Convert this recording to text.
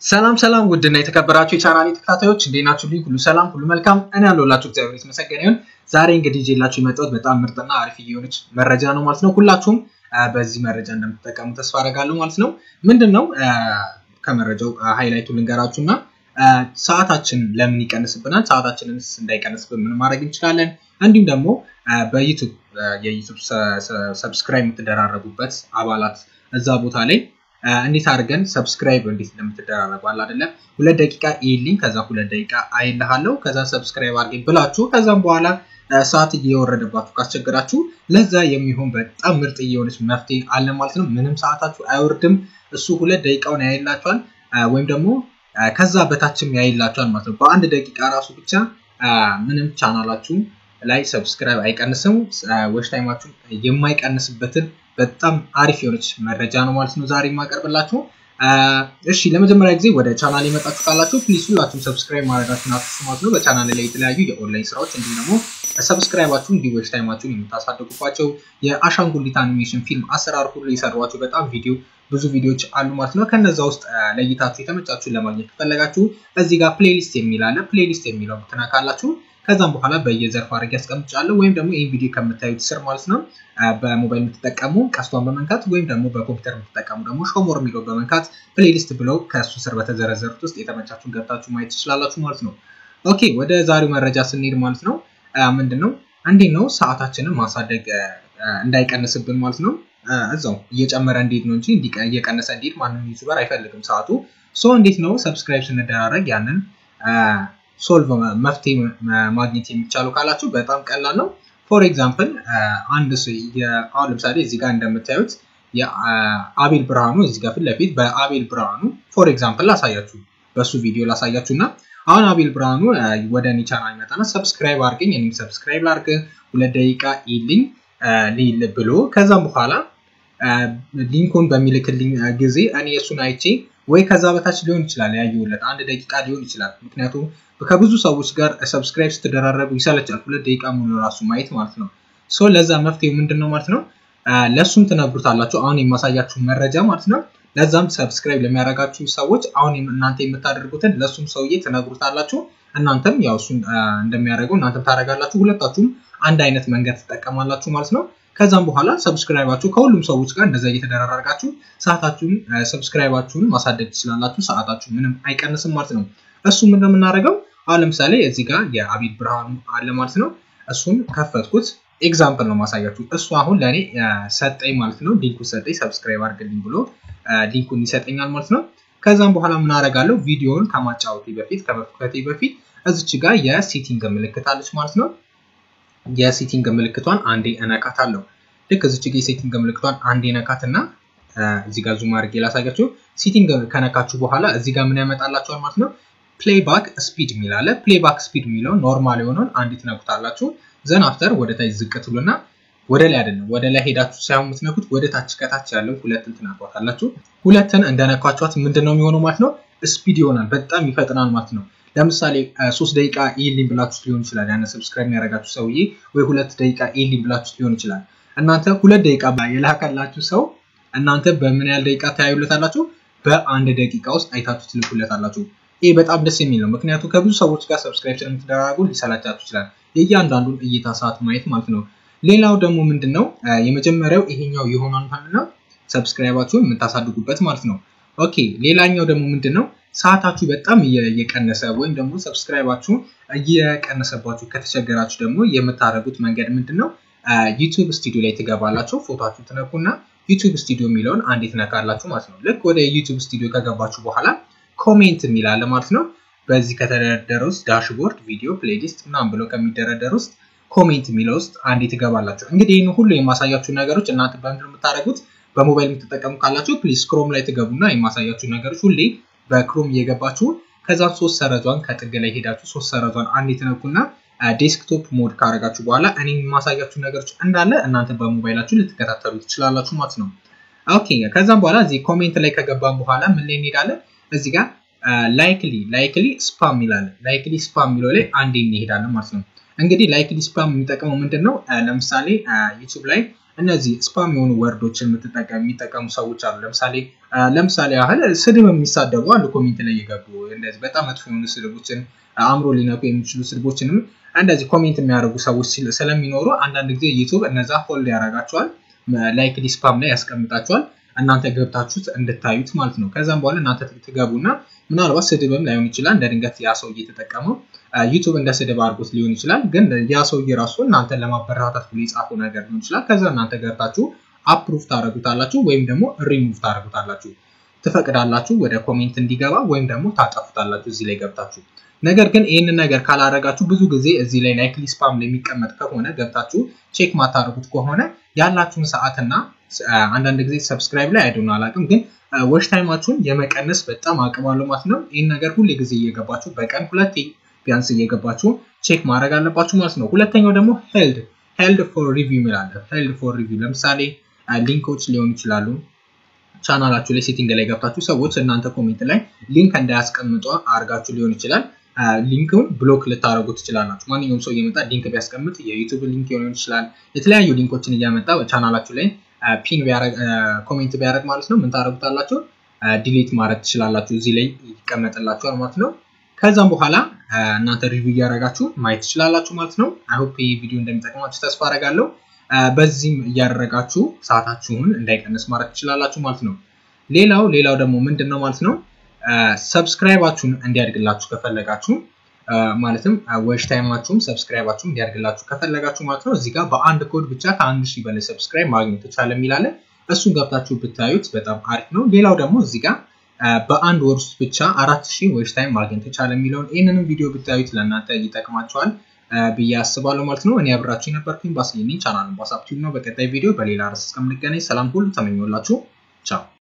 ሰላም ሰላም ውድና የተከበራችሁ የቻናሌ ተከታታዮች እንዴት ናችሁ? ልኝ ሁሉ ሰላም ሁሉ መልካም እኔ ያለሁላችሁ እግዚአብሔር የተመሰገነ ይሁን። ዛሬ እንግዲህ ይዤላችሁ የመጣሁት በጣም ምርጥና አሪፍ የሆነች መረጃ ነው ማለት ነው። ሁላችሁም በዚህ መረጃ እንደምትጠቀሙ ተስፋ አደርጋለሁ ማለት ነው። ምንድን ነው ከመረጃው ሃይላይቱ ልንገራችሁ እና ሰዓታችን ለምን ይቀንስብናል፣ ሰዓታችንንስ እንዳይቀንስብን ምን ማድረግ እንችላለን፣ እንዲሁም ደግሞ በዩቱብ የዩቱብ ሰብስክራይብ የምትደራረጉበት አባላት እዛ ቦታ ላይ እንዴት አድርገን ሰብስክራይብ እንዴት እንደምትደራረጉ አለ አይደለ? ሁለት ደቂቃ ይልኝ ከዛ ሁለት ደቂቃ አይልሃለሁ ከዛ ሰብስክራይብ አድርገኝ ብላችሁ ከዛም በኋላ ሰዓት እየወረደባችሁ ካስቸገራችሁ ለዛ የሚሆን በጣም ምርጥ የሆነች መፍትሄ አለ ማለት ነው። ምንም ሰዓታችሁ አይወርድም። እሱ ሁለት ደቂቃውን ያይላችኋል ወይም ደግሞ ከዛ በታችም ያይላችኋል ማለት ነው። በአንድ ደቂቃ ራሱ ብቻ ምንም ቻናላችሁ ላይ ሰብስክራይብ አይቀንስም። ዌች ታይማችሁ የማይቀንስበትን በጣም አሪፍ የሆነች መረጃ ነው ማለት ነው ዛሬ የማቀርብላችሁ። እሺ ለመጀመሪያ ጊዜ ወደ ቻናል የመጣችሁ ካላችሁ ፕሊዝ ሁላችሁም ሰብስክራይብ ማድረጋችሁን አትርሱ ማለት ነው። በቻናል ላይ የተለያዩ የኦንላይን ስራዎች እንዲሁም ደግሞ ሰብስክራይባችሁን እንዲሁ ዌች ታይማችሁን የምታሳድጉባቸው የአሻንጉሊት አኒሜሽን ፊልም አሰራር ሁሉ የሰሯቸው በጣም ቪዲዮ ብዙ ቪዲዮዎች አሉ ማለት ነው። ከነዛ ውስጥ ለይታችሁ የተመቻችሁን ለማግኘት ከፈለጋችሁ እዚህ ጋር ፕሌሊስት የሚል አለ። ፕሌሊስት የሚለው ትነካላችሁ። ከዛም በኋላ በየዘርፍ አድርጌ ያስቀምጫለሁ ወይም ደግሞ ይህን ቪዲዮ ከምታዩት ስር ማለት ነው በሞባይል የምትጠቀሙ ቀስቷን በመንካት ወይም ደግሞ በኮምፒውተር የምትጠቀሙ ደግሞ ሾሞር የሚለው በመንካት ፕሌሊስት ብለው ከእሱ ስር በተዘረዘሩት ውስጥ የተመቻችሁን ገብታችሁ ማየት ትችላላችሁ ማለት ነው። ኦኬ ወደ ዛሬው መረጃ ስንሄድ ማለት ነው ምንድን ነው እንዴት ነው ሰዓታችንን ማሳደግ እንዳይቀንስብን ማለት ነው እዛው እየጨመረ እንዴት ነው እንጂ እየቀነሰ እንዴት ማንም ዩቱበር አይፈልግም ሰዓቱ ሶ እንዴት ነው ሰብስክራይብ ስንደራረግ ያንን ሶልቭ መፍትሄ ማግኘት የሚቻሉ ካላችሁ በጣም ቀላል ነው። ፎር ኤግዛምፕል አንድ አሁን ለምሳሌ እዚህ ጋር እንደምታዩት የአቤል ብርሃኑ እዚህ ጋር ፊት ለፊት በአቤል ብርሃኑ ፎር ኤግዛምፕል ላሳያችሁ በሱ ቪዲዮ ላሳያችሁ እና አሁን አቤል ብርሃኑ ወደ እኔ ቻናል ይመጣና ሰብስክራይብ አድርገኝ እኔም ሰብስክራይብ ላድርግ ሁለት ደቂቃ ይልኝ ሊል ብሎ ከዛም በኋላ ሊንኩን በሚልክልኝ ጊዜ እኔ እሱን አይቼ ወይ ከዛ በታች ሊሆን ይችላል ያየሁለት አንድ ደቂቃ ሊሆን ይችላል። ምክንያቱም ከብዙ ሰዎች ጋር ሰብስክራይብ ስትደራረጉ ይሰለቻል። ሁለት ደቂቃ ሙሉ ራሱ ማየት ማለት ነው። ሶ ለዛ መፍትሄው ምንድን ነው ማለት ነው? ለእሱም ትነግሩታላችሁ። አሁን የማሳያችሁ መረጃ ማለት ነው። ለዛም ሰብስክራይብ ለሚያደርጋችሁ ሰዎች አሁን እናንተ የምታደርጉትን ለእሱም ሰውዬ ትነግሩታላችሁ። እናንተም ያው እሱን እንደሚያደርገው እናንተም ታደርጋላችሁ። ሁለታችሁም አንድ አይነት መንገድ ትጠቀማላችሁ ማለት ነው። ከዛም በኋላ ሰብስክራይባችሁ ከሁሉም ሰዎች ጋር እንደዛ እየተደራረጋችሁ ሰዓታችሁን ሰብስክራይባችሁን ማሳደግ ትችላላችሁ። ሰዓታችሁ ምንም አይቀንስም ማለት ነው። እሱ ምንድን ነው የምናደርገው? አሁን ለምሳሌ እዚህ ጋር የአቤል ብርሃኑ አለ ማለት ነው። እሱን ከፈትኩት። ኤግዛምፕል ነው ማሳያችሁ። እሱ አሁን ለእኔ ሰጠኝ ማለት ነው። ሊንኩን ሰጠኝ፣ ሰብስክራይብ አድርግልኝ ብሎ ሊንኩን ይሰጠኛል ማለት ነው። ከዛም በኋላ ምን አደርጋለሁ? ቪዲዮውን ከማጫወቴ በፊት ከመክፈቴ በፊት እዚች ጋር የሴቲንግ ምልክት አለች ማለት ነው። የሴቲንግ ምልክቷን አንዴ እነካታለሁ። ልክ እዚች ጋ የሴቲንግ ምልክቷን አንዴ ነካትና እዚህ ጋር ዙም አድርጌ ላሳያችሁ። ሴቲንግ ከነካችሁ በኋላ እዚህ ጋር ምን ያመጣላችኋል ማለት ነው። ፕሌይባክ ስፒድ የሚል አለ። ፕሌይባክ ስፒድ የሚለውን ኖርማል የሆነውን አንዴ ትነኩታላችሁ። ዘን አፍተር ወደ ታች ዝቅ ትሉና ወደ ላይ አይደለም ወደ ላይ ሄዳችሁ ሳይሆን የምትነኩት ወደ ታች ከታች ያለው ሁለትን ትነኳታላችሁ። ሁለትን እንደነኳችኋት ምንድን ነው የሚሆነው ማለት ነው ስፒድ ይሆናል። በጣም ይፈጥናል ማለት ነው። ለምሳሌ ሶስት ደቂቃ ኢሊን ብላችሁ ሊሆን ይችላል። ያን ሰብስክራይብ የሚያደርጋችሁ ሰውዬ ወይ ሁለት ደቂቃ ኢሊን ብላችሁ ሊሆን ይችላል። እናንተ ሁለት ደቂቃ የላከላችሁ ሰው እናንተ በምን ያህል ደቂቃ ተያዩለታላችሁ? በአንድ ደቂቃ ውስጥ አይታችሁ ትልኩለታላችሁ። ይህ በጣም ደስ የሚል ነው። ምክንያቱም ከብዙ ሰዎች ጋር ሰብስክራይብ ስለምትደራረጉ ሊሰላቻችሁ ይችላል። የእያንዳንዱን እይታ ሰዓት ማየት ማለት ነው። ሌላው ደግሞ ምንድን ነው የመጀመሪያው ይሄኛው የሆነውን ማለት ነው ሰብስክራይባችሁን የምታሳድጉበት ማለት ነው። ኦኬ ሌላኛው ደግሞ ምንድን ነው ሰዓታችሁ በጣም እየቀነሰ ወይም ደግሞ ሰብስክራይባችሁ እየቀነሰባችሁ ከተቸገራችሁ ደግሞ የምታደርጉት መንገድ ምንድን ነው? ዩቱብ ስቱዲዮ ላይ ትገባላችሁ። ፎቶችሁ ትነኩና ዩቱብ ስቱዲዮ የሚለውን አንዴ ትነካላችሁ ማለት ነው። ልክ ወደ ዩቱብ ስቱዲዮ ከገባችሁ በኋላ ኮሜንት የሚላለ ማለት ነው። በዚህ ከተደረደረ ውስጥ ዳሽቦርድ፣ ቪዲዮ፣ ፕሌሊስት ምናምን ብሎ ከሚደረደር ውስጥ ኮሜንት የሚለው ውስጥ አንዴ ትገባላችሁ። እንግዲህ ይህን ሁሉ የማሳያችሁ ነገሮች እናንተ በምንድን የምታደርጉት በሞባይል የምትጠቀሙ ካላችሁ ፕሊዝ ክሮም ላይ ትገቡና የማሳያችሁ ነገሮች ሁሌ በክሮም እየገባችሁ ከዛም ሶስት ሰረዟን ከጥግ ላይ ሄዳችሁ ሶስት ሰረዟን አንድ የተነኩና ዴስክቶፕ ሞድ ካረጋችሁ በኋላ እኔ የማሳያችሁ ነገሮች እንዳለ እናንተ በሞባይላችሁ ልትከታተሉ ትችላላችሁ ማለት ነው። ኦኬ ከዛም በኋላ እዚህ ኮሜንት ላይ ከገባን በኋላ ምን ላይ እንሄዳለን? እዚህ ጋር ላይክሊ ላይክሊ ስፓም ይላል። ላይክሊ ስፓም የሚለው ላይ አንዴ እንሄዳለን ማለት ነው። እንግዲህ ላይክሊ ስፓም የሚጠቅመው ምንድን ነው? ለምሳሌ ዩቱብ ላይ እነዚህ ስፓም የሆኑ ወርዶችን የሚጠቀሙ ሰዎች አሉ። ለምሳሌ ለምሳሌ ያህል ስድብ የሚሳደቡ አሉ። ኮሜንት ላይ የገቡ እንደዚህ በጣም መጥፎ የሆኑ ስድቦችን አእምሮ ሊነኩ የሚችሉ ስድቦችንም እንደዚህ ኮሜንት የሚያደርጉ ሰዎች ስለሚኖሩ አንዳንድ ጊዜ ዩቱብ እነዛ ሆልድ ያደርጋቸዋል፣ ላይክ ዲስፓም ላይ ያስቀምጣቸዋል። እናንተ ገብታችሁት እንድታዩት ማለት ነው። ከዛም በኋላ እናንተ ትገቡና ምናልባት ስድብም ላይሆን ይችላል እንደ ድንገት ያ ሰውዬ የተጠቀመው ዩቱብ እንደ ስድብ አድርጎት ሊሆን ይችላል። ግን ያ ሰውዬ ራሱ እናንተን ለማበረታታት ብሎ የጻፈው ነገር ሊሆን ይችላል። ከዛ እናንተ ገብታችሁ አፕሩቭ ታደረጉታላችሁ ወይም ደግሞ ሪሙቭ ታደረጉታላችሁ። ትፈቅዳላችሁ ወደ ኮሜንት እንዲገባ ወይም ደግሞ ታጠፉታላችሁ እዚህ ላይ ገብታችሁ። ነገር ግን ይህንን ነገር ካላረጋችሁ ብዙ ጊዜ እዚህ ላይ ላይክሊ ስፓም ላይ የሚቀመጥ ከሆነ ገብታችሁ ቼክ ማታደርጉት ከሆነ ያላችሁን ሰዓትና አንዳንድ ጊዜ ሰብስክራይብ ላይ አይደሆነ አላውቅም፣ ግን ወሽ ታይማችሁን የመቀነስ በጣም አቅም አለው ማለት ነው። ይህን ነገር ሁሌ ጊዜ እየገባችሁ በቀን ሁለቴ ቢያንስ እየገባችሁ ቼክ ማድረግ አለባችሁ ማለት ነው። ሁለተኛው ደግሞ ሄልድ ሄልድ ፎር ሪቪው ይላል። ሄልድ ፎር ሪቪው ለምሳሌ ሊንኮች ሊሆኑ ይችላሉ። ቻናላችሁ ላይ ሴቲንግ ላይ ገብታችሁ ሰዎች እናንተ ኮሜንት ላይ ሊንክ እንዳያስቀምጡ አድርጋችሁ ሊሆን ይችላል። ሊንክን ብሎክ ልታደረጉ ትችላላችሁ። ማንኛውም ሰው እየመጣ ሊንክ ቢያስቀምጥ የዩቱብ ሊንክ ሊሆን ይችላል። የተለያዩ ሊንኮችን እያመጣ ቻናላችሁ ላይ ፒን ኮሜንት ቢያደረግ ማለት ነው ምን ታደረጉታላችሁ? ዲሌት ማድረግ ትችላላችሁ። እዚህ ላይ ይቀመጥላችኋል ማለት ነው። ከዛም በኋላ እናንተ ሪቪው እያደረጋችሁ ማየት ትችላላችሁ ማለት ነው። አይሆፕ ይህ ቪዲዮ እንደሚጠቅማችሁ ተስፋ አደርጋለሁ። በዚህም እያደረጋችሁ ሰዓታችሁን እንዳይቀንስ ማድረግ ትችላላችሁ ማለት ነው። ሌላው ሌላው ደግሞ ምንድን ነው ማለት ነው ሰብስክራይባችሁን እንዲያድግላችሁ ከፈለጋችሁ ማለትም ዌሽ ታይማችሁም ሰብስክራይባችሁም እንዲያድግላችሁ ከፈለጋችሁ ማለት ነው እዚህ ጋር በአንድ ኮድ ብቻ ከአንድ ሺህ በላይ ሰብስክራይብ ማግኘት ይቻለ የሚላለ እሱን ገብታችሁ ብታዩት በጣም አሪፍ ነው። ሌላው ደግሞ እዚህ ጋር በአንድ ወር ውስጥ ብቻ አራት ሺህ ዌሽ ታይም ማግኘት ይቻለ የሚለውን ይህንንም ቪዲዮ ብታዩት ለእናንተ ይጠቅማችኋል ብዬ አስባለሁ ማለት ነው። እኔ አብራችሁ የነበርኩኝ ባስሌኒ ቻናልን ባሳብቲቭ ነው። በቀጣይ ቪዲዮ በሌላ ርዕስ እስከምንገናኝ ሰላም ሁሉ ተመኘላችሁ። ቻው